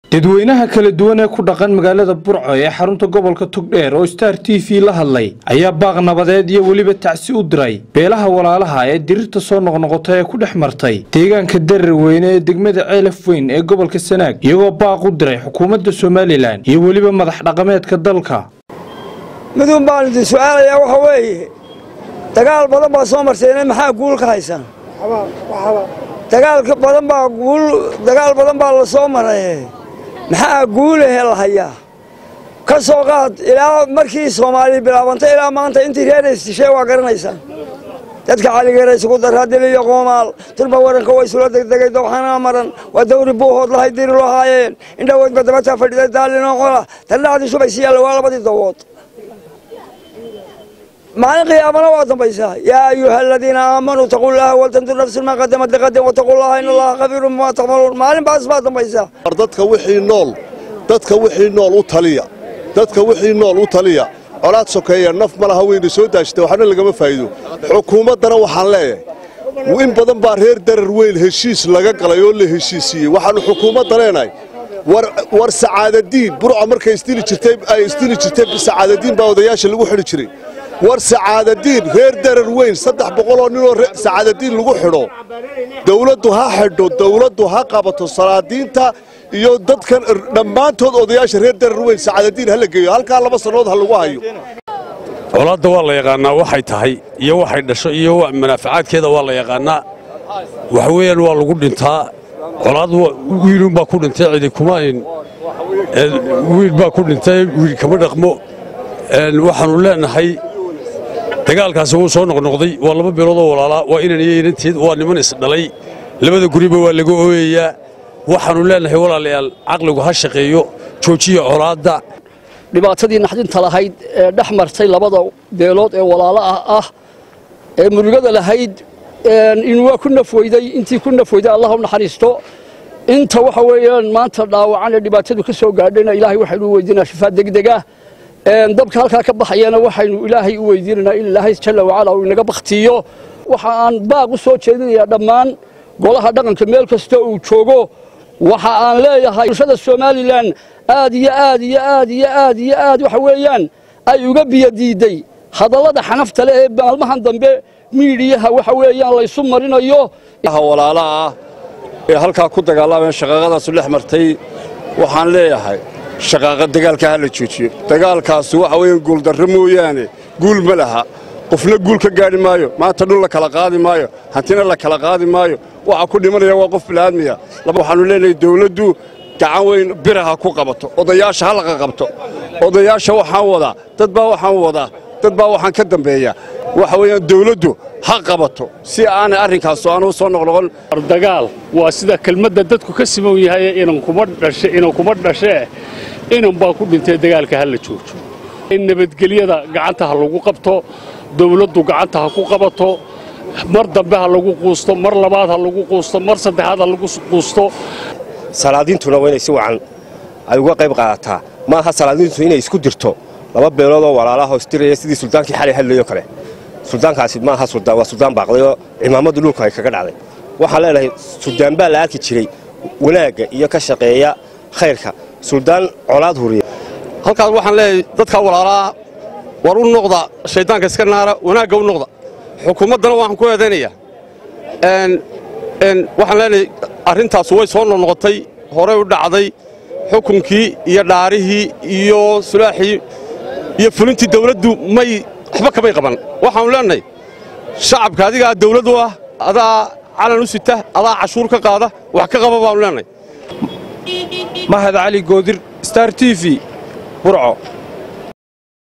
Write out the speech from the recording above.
dadweynaha kala duwan ee ku dhaqan magaalada burco ee xarunta gobolka togdheer oo star t v la hadlay ayaa baaq nabadeed iyo weliba tacsi u diray beelaha walaalaha ee dirirta soo noqnoqota ee ku dhex martay deegaanka darar weyne ee degmada ceelaf weyn ee gobolka sanaag iyagoo baaq u diray xukuumadda somalilan iyo weliba madax dhaqameedka dalka midun baan idin su'aalayaa waxa weeye dagaal badan baa soo marteene maxaa guul ka haysaan dagaalka badan baa guul dagaal badan baa la soo maray maxaa guulahe la hayaa ka soo qaad ilaa markii soomaaliya bilaabantay ilaa maanta intii reeraystishay waa garanaysaan dadka caligeera isugu daraa diliyo qoomaal turba waranka way isula degdegay dowxanaa maran waa dawri buuhood lahay diri loo haayeen indhoweydba dabataa fadhiday daalinoo qola tandhacdii shubay si yaalla waa labadii dawood maalin qiyaamana waa dambaysaa yaa ayuha aladiina aamanuu taquu llaha waltandur nafsun maa qadamat liqadin wataquu llaha in allaha khabiirun bimaa tacmaluun maalin baas baa dambaysaa dadka wixii nool dadka wixii nool u taliya dadka wixii nool u taliya colaad sokeeya naf ma laha weyna soo daashita waxna lagama faa'iido xukuumaddana waxaan leeyahay in badan baa reer darar weyn heshiis laga galay oo la heshiisiiyey waxaannu xukuumadda leenahay war sacaadadiin burca markay isdili jirtay ay isdili jirtay sacaadadiin baa odayaasha lagu xidhi jiray war sacaadadiin reer darar weyn saddex boqoloo ninoo sacaadadiin lagu xidho dawladdu ha xidho dawladdu ha qabato salaadiinta iyo dadkan dhammaantood odayaasha reer darar weyn sacaadadiin ha la geeyo halkaa laba sannood ha lagu hayo colaadda waa la yaqaannaa waxay tahay iyo waxay dhasho iyo manaafacaadkeeda waa la yaqaannaa waxa weeyaan waa lagu dhintaa colaad wiilunbaa ku dhintay cidi kuma wiil baa ku dhintay wiil kama dhaqmo waxaannu leenahay dagaalkaasi wuu soo noqnoqday waa laba beeloodoo walaalaa waa inan iyo inanteed waa niman isdhalay labada guriba waa laga ooyayaa waxaannu leenahay walaalayaal caqligu ha shaqeeyo joojiya colaadda dhibaatadii naxdinta lahayd ee dhex martay labada beelood ee walaalaah ah ee murugada lahayd in waa ku nafweyday intii ku nafweyday allah u naxariisto inta waxa weeyaan maanta dhaawacan ee dhibaatadu ka soo gaadhayna ilaahay waxaynu u weydiinaa shifaa degdega dabka halkaa ka baxayana waxaynu ilaahay u weydiinaynaa in ilaahay jalla wacala uu inaga bakhtiiyo waxa aan baaq u soo jeedinayaa dhammaan golaha dhaqanka meel kasta uu joogo waxa aan leeyahay bulshada somalilan aad iyo aad iyo aad iyo aad iyo aad waxa weeyaan ay uga biyadiiday hadallada xanafta leh ee maalmahan dambe miidhiyaha waxa weeyaan laysu marinayo walaalaha ah ee halkaa ku dagaalameen shaqaaqadaasu dhex martay waxaan leeyahay shaqaaqa dagaalka ha la joojiyo dagaalkaasi waxa weeyaan guuldarro mooyaane guul ma laha qofna guul ka gaadhi maayo maanta dhul la kala qaadi maayo hantina la kala qaadi maayo waxa ku dhimanaya waa qof bil'aadmiya waxaannu leenahay dawladdu gacan weyn biraha ku qabato odayaasha ha laqa qabto odayaasha waxaan wadaa dad baa waxaan wadaa dad baa waxaan ka dambeeya waxa weeyaan dawladdu ha qabato si aanay arrinkaas aanu soo noqnoqon dagaal waa sida kelmadda dadku ka siman yahay inan kuma dhashe inan kuma dhashee inan baa ku dhintay dagaalka ha la joojo in nabadgelyada gacanta ha lagu qabto dawladdu gacanta ha ku qabato mar dambe ha lagu quusto mar labaad ha lagu quusto mar saddexaad ha lagu quusto salaadiintuna waa inay si wacan ay uga qayb qaadataa ma aha salaadiintu inay isku dirto laba beeloodoo walaalaha istiraya sidii suldaankii xalay hadlayo kale suldaankaasi maaha suldaan waa suldaan baaqdayoo cimaamadu dhulku ay kaga dhacday waxaan leenahay suldaan baa la arki jiray wanaagga iyo ka shaqeeya khayrka suldaan colaad huriya halkaas waxaan leeyahay dadka walaalaha war u noqda shayddaanka iska naara wanaagga u noqda xukuumaddana waxaan ku eedaynayaa waxaan leenahay arrintaas way soo noqnoqotay horey u dhacday xukunkii iyo dhaarihii iyo sulaaxii iyo fulintii dawladdu may waxba kamay qaban waxaannu leenahay shacabka adigaa dawlad u ah adaa calan u sita adaa cashuur ka qaada wax ka qaba baannu leenahay mahad cali goodir star t v burco